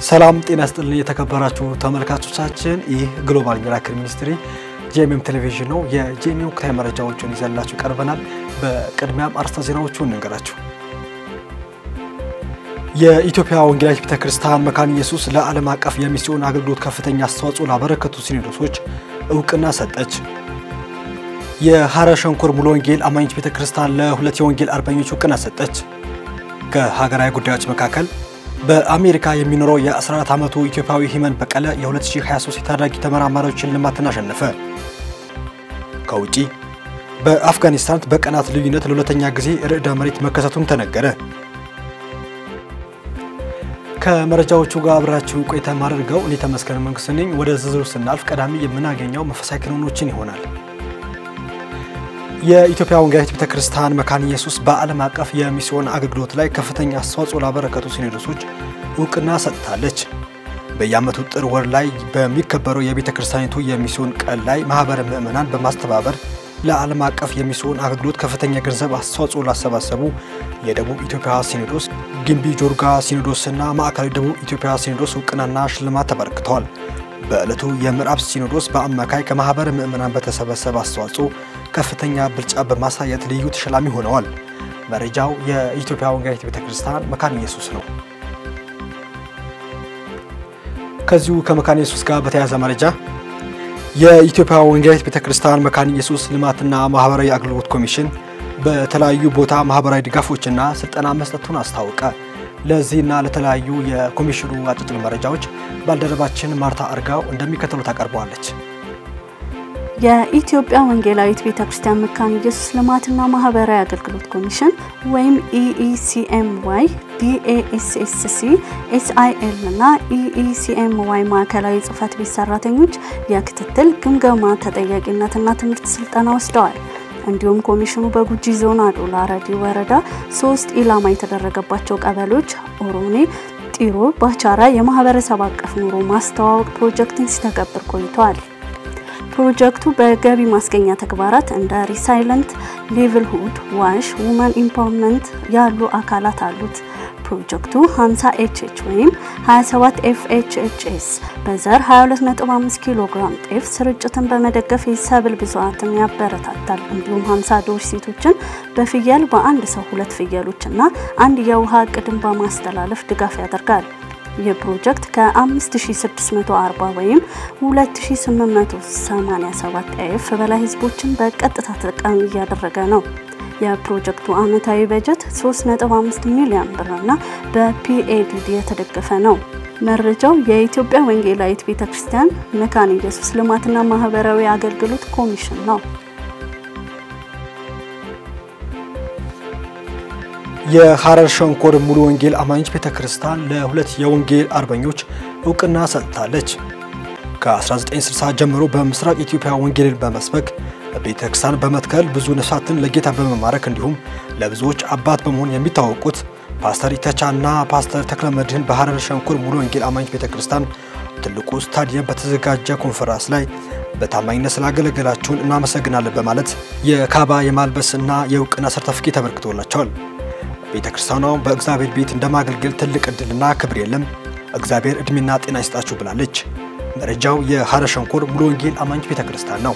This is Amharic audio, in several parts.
ሰላም ጤና ስጥልን የተከበራችሁ ተመልካቾቻችን፣ ይህ ግሎባል ሚራክል ሚኒስትሪ ጄኤምኤም ቴሌቪዥን ነው። የጄኤምኤም ወቅታዊ መረጃዎችን ይዘንላችሁ ቀርበናል። በቅድሚያም አርዕስተ ዜናዎቹን እንንገራችሁ። የኢትዮጵያ ወንጌላዊት ቤተ ክርስቲያን መካነ ኢየሱስ ለዓለም አቀፍ የሚስዮን አገልግሎት ከፍተኛ አስተዋጽኦ ላበረከቱ ሲኖዶሶች እውቅና ሰጠች። የሐረር ሸንኮር ሙሉ ወንጌል አማኞች ቤተ ክርስቲያን ለሁለት የወንጌል አርበኞች እውቅና ሰጠች። ከሀገራዊ ጉዳዮች መካከል በአሜሪካ የሚኖረው የ14 ዓመቱ ኢትዮጵያዊ ሂመን በቀለ የ2023 የታዳጊ ተመራማሪዎች ሽልማትን አሸነፈ። ከውጪ በአፍጋኒስታን በቀናት ልዩነት ለሁለተኛ ጊዜ ርዕደ መሬት መከሰቱን ተነገረ። ከመረጃዎቹ ጋር አብራችሁ ቆይታ የማደርገው እኔ ተመስገን መንግስት ነኝ። ወደ ዝርዝሩ ስናልፍ ቀዳሚ የምናገኘው መንፈሳዊ ክንውኖችን ይሆናል። የኢትዮጵያ ወንጌላዊት ቤተ ክርስቲያን መካነ ኢየሱስ በዓለም አቀፍ የሚስዮን አገልግሎት ላይ ከፍተኛ አስተዋጽኦ ላበረከቱ ሲኖዶሶች እውቅና ሰጥታለች። በየዓመቱ ጥር ወር ላይ በሚከበረው የቤተ ክርስቲያኒቱ የሚስዮን ቀን ላይ ማህበረ ምዕመናን በማስተባበር ለዓለም አቀፍ የሚስዮን አገልግሎት ከፍተኛ ገንዘብ አስተዋጽኦ ላሰባሰቡ የደቡብ ኢትዮጵያ ሲኖዶስ፣ ግምቢ ጆርጋ ሲኖዶስና ማዕከላዊ ደቡብ ኢትዮጵያ ሲኖዶስ እውቅናና ሽልማት ተበርክተዋል። በዕለቱ የምዕራብ ሲኖዶስ በአማካይ ከማህበረ ምዕመናን በተሰበሰበ አስተዋጽኦ ከፍተኛ ብልጫ በማሳየት ልዩ ተሸላሚ ሆነዋል። መረጃው የኢትዮጵያ ወንጌላዊት ቤተ ክርስቲያን መካነ ኢየሱስ ነው። ከዚሁ ከመካነ ኢየሱስ ጋር በተያያዘ መረጃ የኢትዮጵያ ወንጌላዊት ቤተ ክርስቲያን መካነ ኢየሱስ ልማትና ማህበራዊ አገልግሎት ኮሚሽን በተለያዩ ቦታ ማህበራዊ ድጋፎችና ስልጠና መስጠቱን አስታወቀ። ለዚህና ለተለያዩ የኮሚሽኑ አጫጭር መረጃዎች ባልደረባችን ማርታ አርጋው እንደሚከተሉ ታቀርበዋለች። የኢትዮጵያ ወንጌላዊት ቤተ ክርስቲያን መካነ ኢየሱስ ልማትና ማህበራዊ አገልግሎት ኮሚሽን ወይም ኢኢሲኤምዋይ፣ ዲኤኤስኤስሲ፣ ኤስአይኤል እና ኢኢሲኤምዋይ ማዕከላዊ ጽህፈት ቤት ሰራተኞች የክትትል ግምገማ፣ ተጠያቂነትና ትምህርት ስልጠና ወስደዋል። እንዲሁም ኮሚሽኑ በጉጂ ዞን አዶላ ረዲ ወረዳ ሶስት ኢላማ የተደረገባቸው ቀበሌዎች ኦሮኔ፣ ጢሮ፣ ባቻራ የማህበረሰብ አቀፍ ኑሮ ማስተዋወቅ ፕሮጀክትን ሲተገብር ቆይተዋል። ፕሮጀክቱ በገቢ ማስገኛ ተግባራት እንደ ሪሳይለንት ሊቭልሁድ ዋሽ ውመን ኢምፓወርመንት ያሉ አካላት አሉት። ፕሮጀክቱ 50 ኤችኤች ወይም 27 ኤፍኤችኤችኤስ በዘር 22.5 ኪሎ ግራም ጤፍ ስርጭትን በመደገፍ የሰብል ብዛትን ያበረታታል። እንዲሁም 50 ዶር ሴቶችን በፍየል በአንድ ሰው ሁለት ፍየሎች እና አንድ የውሃ እቅድን በማስተላለፍ ድጋፍ ያደርጋል። ይህ ፕሮጀክት ከ5640 ወይም 2887 ኤፍ በላይ ህዝቦችን በቀጥታ ተጠቃሚ እያደረገ ነው። የፕሮጀክቱ ዓመታዊ በጀት 3.5 ሚሊዮን ብርና በፒኤዲዲ የተደገፈ ነው። መረጃው የኢትዮጵያ ወንጌላዊት ቤተ ክርስቲያን መካነ ኢየሱስ ልማትና ማህበራዊ አገልግሎት ኮሚሽን ነው። የሐረር ሸንኮር ሙሉ ወንጌል አማኞች ቤተ ክርስቲያን ለሁለት የወንጌል አርበኞች እውቅና ሰጥታለች። ከ1960 ጀምሮ በምስራቅ ኢትዮጵያ ወንጌልን በመስበክ ቤተ ክርስቲያን በመትከል ብዙ ነፍሳትን ለጌታ በመማረክ እንዲሁም ለብዙዎች አባት በመሆን የሚታወቁት ፓስተር ኢተቻ እና ፓስተር ተክለ መድህን በሐረር ሸንኮር ሙሉ ወንጌል አማኞች ቤተ ክርስቲያን ትልቁ ስታዲየም በተዘጋጀ ኮንፈረንስ ላይ በታማኝነት ስላገለገላችሁን እናመሰግናለን በማለት የካባ የማልበስና የእውቅና ሰርተፍኬት ተበርክቶላቸዋል። ቤተ ክርስቲያኗ በእግዚአብሔር ቤት እንደማገልገል ትልቅ እድልና ክብር የለም፣ እግዚአብሔር እድሜና ጤና ይስጣችሁ ብላለች። መረጃው የሐረር ሸንኮር ሙሉ ወንጌል አማኞች ቤተ ክርስቲያን ነው።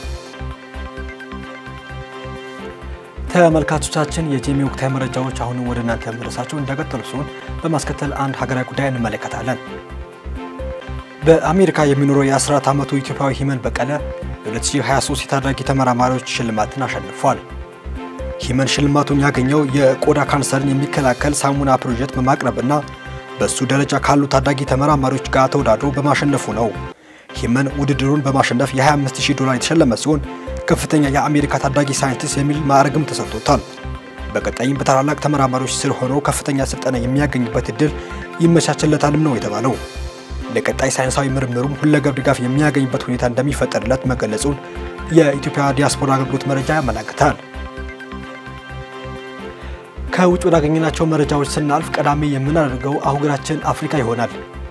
ተመልካቾቻችን የጄሚ ወቅታዊ መረጃዎች አሁንም ወደ እናንተ መድረሳቸው እንደቀጠሉ ሲሆን በማስከተል አንድ ሀገራዊ ጉዳይ እንመለከታለን። በአሜሪካ የሚኖረው የ14 ዓመቱ ኢትዮጵያዊ ሂመን በቀለ የ2023 የታዳጊ ተመራማሪዎች ሽልማትን አሸንፏል። ሂመን ሽልማቱን ያገኘው የቆዳ ካንሰርን የሚከላከል ሳሙና ፕሮጀክት በማቅረብና በሱ ደረጃ ካሉ ታዳጊ ተመራማሪዎች ጋር ተወዳድሮ በማሸነፉ ነው። ሂመን ውድድሩን በማሸነፍ የ25000 ዶላር የተሸለመ ሲሆን ከፍተኛ የአሜሪካ ታዳጊ ሳይንቲስት የሚል ማዕረግም ተሰጥቶታል። በቀጣይም በታላላቅ ተመራማሪዎች ስር ሆኖ ከፍተኛ ስልጠና የሚያገኝበት እድል ይመቻችለታልም ነው የተባለው። ለቀጣይ ሳይንሳዊ ምርምሩም ሁለገብ ድጋፍ የሚያገኝበት ሁኔታ እንደሚፈጠርለት መገለጹን የኢትዮጵያ ዲያስፖራ አገልግሎት መረጃ ያመላክታል። ከውጭ ወዳገኘናቸው መረጃዎች ስናልፍ ቀዳሚ የምናደርገው አህጉራችን አፍሪካ ይሆናል።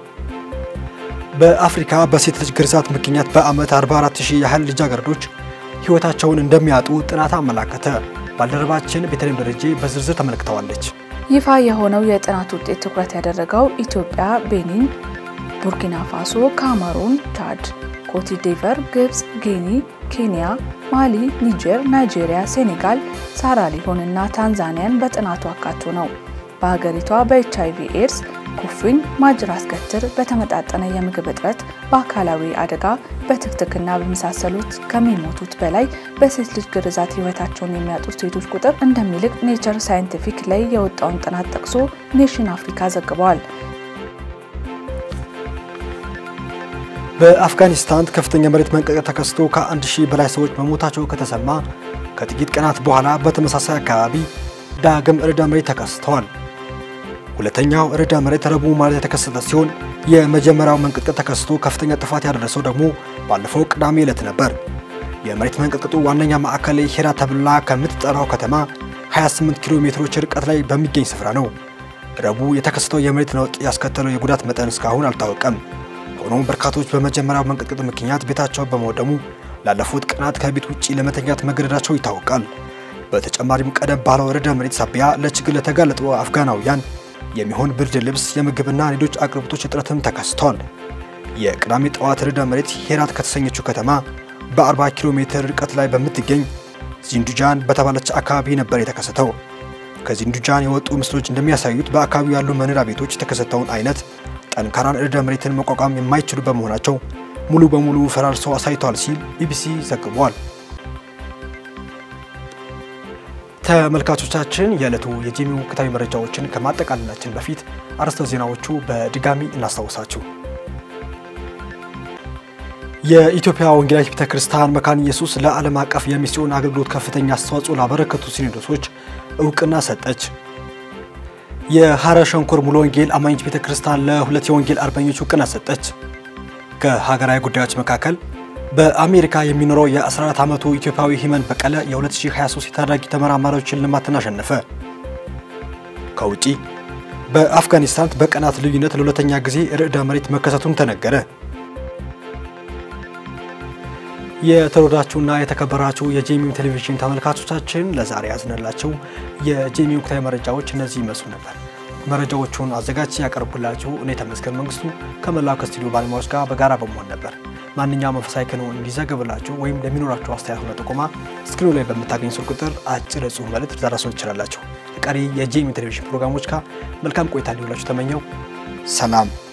በአፍሪካ በሴት ልጅ ግርዛት ምክንያት በዓመት 44000 ያህል ልጃገረዶች ሕይወታቸውን እንደሚያጡ ጥናት አመላከተ። ባልደረባችን ቤተልሔም ደረጄ በዝርዝር ተመልክተዋለች። ይፋ የሆነው የጥናት ውጤት ትኩረት ያደረገው ኢትዮጵያ፣ ቤኒን፣ ቡርኪና ፋሶ፣ ካሜሩን፣ ቻድ፣ ኮትዲቨር፣ ግብጽ፣ ጊኒ፣ ኬንያ፣ ማሊ፣ ኒጀር፣ ናይጄሪያ፣ ሴኔጋል፣ ሳራሊዮን እና ታንዛኒያን በጥናቱ አካቶ ነው። በሀገሪቷ በኤች አይቪ ኤድስ፣ ኩፍኝ፣ ማጅራት ገትር፣ በተመጣጠነ የምግብ እጥረት፣ በአካላዊ አደጋ፣ በትክትክና በመሳሰሉት ከሚሞቱት በላይ በሴት ልጅ ግርዛት ህይወታቸውን የሚያጡት ሴቶች ቁጥር እንደሚልቅ ኔቸር ሳይንቲፊክ ላይ የወጣውን ጥናት ጠቅሶ ኔሽን አፍሪካ ዘግበዋል። በአፍጋኒስታን ከፍተኛ መሬት መንቀጥቀጥ ተከስቶ ከአንድ ሺህ በላይ ሰዎች መሞታቸው ከተሰማ ከጥቂት ቀናት በኋላ በተመሳሳይ አካባቢ ዳግም ርዕደ መሬት ተከስተዋል። ሁለተኛው ርዕደ መሬት ረቡዕ ማለት የተከሰተ ሲሆን የመጀመሪያው መንቀጥቀጥ ተከስቶ ከፍተኛ ጥፋት ያደረሰው ደግሞ ባለፈው ቅዳሜ ዕለት ነበር። የመሬት መንቀጥቀጡ ዋነኛ ማዕከል ሄራ ተብላ ከምትጠራው ከተማ 28 ኪሎ ሜትሮች ርቀት ላይ በሚገኝ ስፍራ ነው። ረቡዕ የተከሰተው የመሬት ነውጥ ያስከተለው የጉዳት መጠን እስካሁን አልታወቀም። ሆኖም በርካቶች በመጀመሪያው መንቀጥቀጥ ምክንያት ቤታቸው በመውደሙ ላለፉት ቀናት ከቤት ውጪ ለመተኛት መገደዳቸው ይታወቃል። በተጨማሪም ቀደም ባለው ርዕደ መሬት ሳቢያ ለችግር ለተጋለጡ አፍጋናውያን የሚሆን ብርድ ልብስ፣ የምግብና ሌሎች አቅርቦቶች እጥረትም ተከስቷል። የቅዳሜ ጠዋት ርዕደ መሬት ሄራት ከተሰኘችው ከተማ በ40 ኪሎ ሜትር ርቀት ላይ በምትገኝ ዚንዱጃን በተባለች አካባቢ ነበር የተከሰተው። ከዚንዱጃን የወጡ ምስሎች እንደሚያሳዩት በአካባቢው ያሉ መኖሪያ ቤቶች የተከሰተውን አይነት ጠንካራን ርዕደ መሬትን መቋቋም የማይችሉ በመሆናቸው ሙሉ በሙሉ ፈራርሰው አሳይተዋል ሲል ቢቢሲ ዘግቧል። ተመልካቾቻችን የዕለቱ የጂሚ ወቅታዊ መረጃዎችን ከማጠቃለላችን በፊት አርዕስተ ዜናዎቹ በድጋሚ እናስታውሳችሁ። የኢትዮጵያ ወንጌላዊት ቤተ ክርስቲያን መካነ ኢየሱስ ለዓለም አቀፍ የሚስዮን አገልግሎት ከፍተኛ አስተዋጽኦ ላበረከቱ ሲኖዶሶች እውቅና ሰጠች። የሐረር ሸንኮር ሙሉ ወንጌል አማኞች ቤተ ክርስቲያን ለሁለት የወንጌል አርበኞች እውቅና ሰጠች። ከሀገራዊ ጉዳዮች መካከል በአሜሪካ የሚኖረው የ14 ዓመቱ ኢትዮጵያዊ ሂመን በቀለ የ2023 የታዳጊ ተመራማሪዎች ሽልማትን አሸነፈ። ከውጪ በአፍጋኒስታን በቀናት ልዩነት ለሁለተኛ ጊዜ ርዕደ መሬት መከሰቱን ተነገረ። የተወዳችሁና የተከበራችሁ የጄሚም ቴሌቪዥን ተመልካቾቻችን ለዛሬ ያዝነላቸው የጄሚ ወቅታዊ መረጃዎች እነዚህ ይመስሉ ነበር። መረጃዎቹን አዘጋጅ ያቀርቡላችሁ እኔ ተመስገን መንግስቱ ከመላው ከስቱዲዮ ባለሙያዎች ጋር በጋራ በመሆን ነበር። ማንኛውም መንፈሳዊ ክንውን እንዲዘገብላችሁ ወይም ለሚኖራችሁ አስተያየትና ጥቆማ ስክሪኑ ላይ በምታገኝ ስልክ ቁጥር አጭር የጽሁፍ መልእክት ልታደርሱን ትችላላችሁ። ቀሪ የጄሚ ቴሌቪዥን ፕሮግራሞች ጋር መልካም ቆይታ እንዲውላችሁ ተመኘው። ሰላም